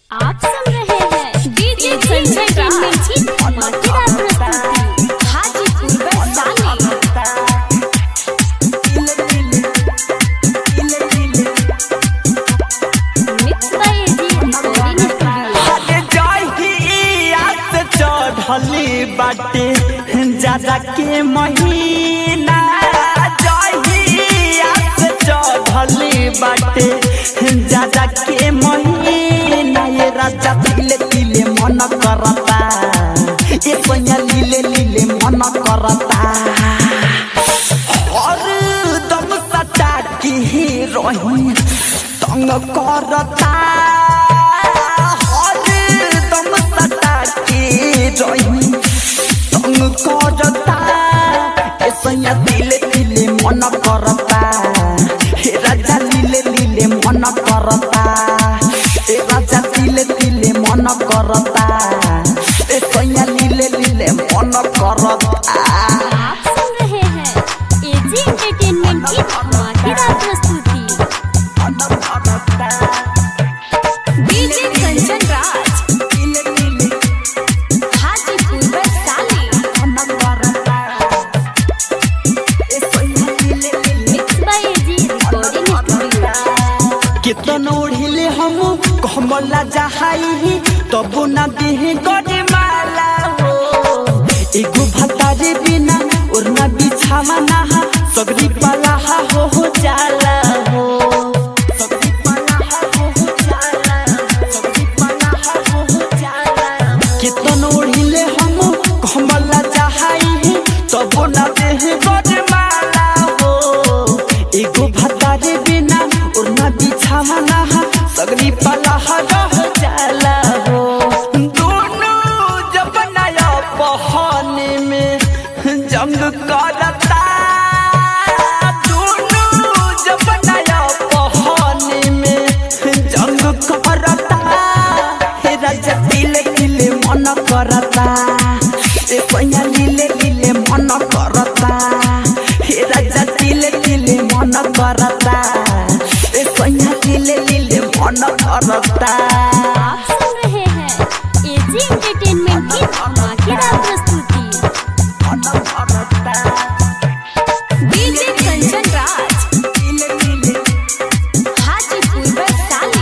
आप सुन रहे हैं डीजे संजय ट्रीटमेंट की धमाकेदार प्रस्तुति Hajipur Vaishali mix by A G recording studio अरे जहिया से चढ़ली बाटे जाजा के महीना जहिया से चढ़ली बाटे जाजा के महीना ये राजा तिले तिले मन करता ये सोया लीले लीले मन करता और दम सटा की रही तंग करता और दम सटा की रही तंग करता ऐसा दिले दिले मन करता हे राजा लीले लीले मन करता हे राजा दिले दिले मन करता ऐसा लीले लीले मन करता आप सुन रहे हैं एजी एंटरटेनमेंट की धमाकेदार प्रस्तुति DJ Kanchan Raj Hajipur Vaishali mix by A G recording studio केतन ओढ़िले हम कमला जहाई तब न देह गरे माला हो एगो भतारे बिना और न बिछावा ना सगरी पलाहा हो हो जाला हो सगरी पलाहा हो हो जाला सगरी पलाहा हो हो जाला केतन ओढ़िले हम कमला जहाई तब न देह गरे माला हो एगो भतारे बिना और न बिछावा ना सगरी पलाहा रह जाला हो दोनों जब नया बहाने में जंग करता दोनों जब नया बहाने में जंग करता हे राजा दिले दिले मन करता ए पैया लीले लीले मन करता हे राजा दिले दिले मन करता ए पैया लीले लीले मन करता आप सुन रहे हैं एजी एंटरटेनमेंट की धमाकेदार प्रस्तुति DJ Kanchan Raj Hajipur Vaishali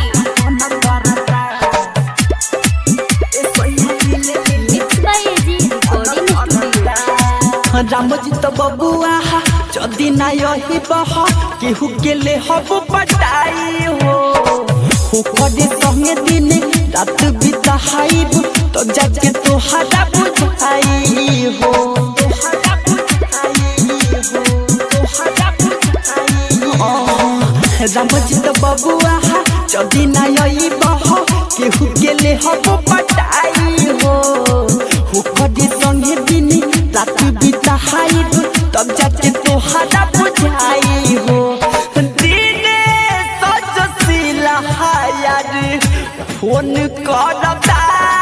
mix by A G recording studio Ramji तो बबुआ जदि ना यही बह केहू के ले हब पटाई हो हो करे संगे दिन रात बिताइब तो जाके तोहरा बुझाई हो तोहरा बुझाई हो तोहरा बुझाई हो रामजी तो बबुआ जदि ना यही बह केहू के ले हब पटाई हो हो करे संगे दिन रात बिताइब तब जाके तोहरा बुझाई हो दिने सजशीला यार फोन करता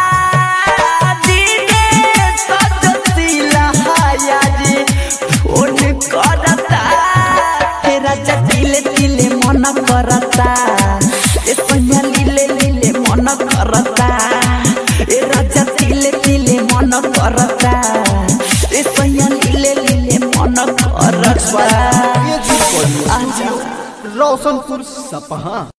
दिने सजशीला यार फोन करता हे राजा दिले दिले मन करता ए सैया लीले लीले मन करता ए राजा दिले दिले मन करता ए सैया लीले लीले मन करता आजा रोशनपुर सपहा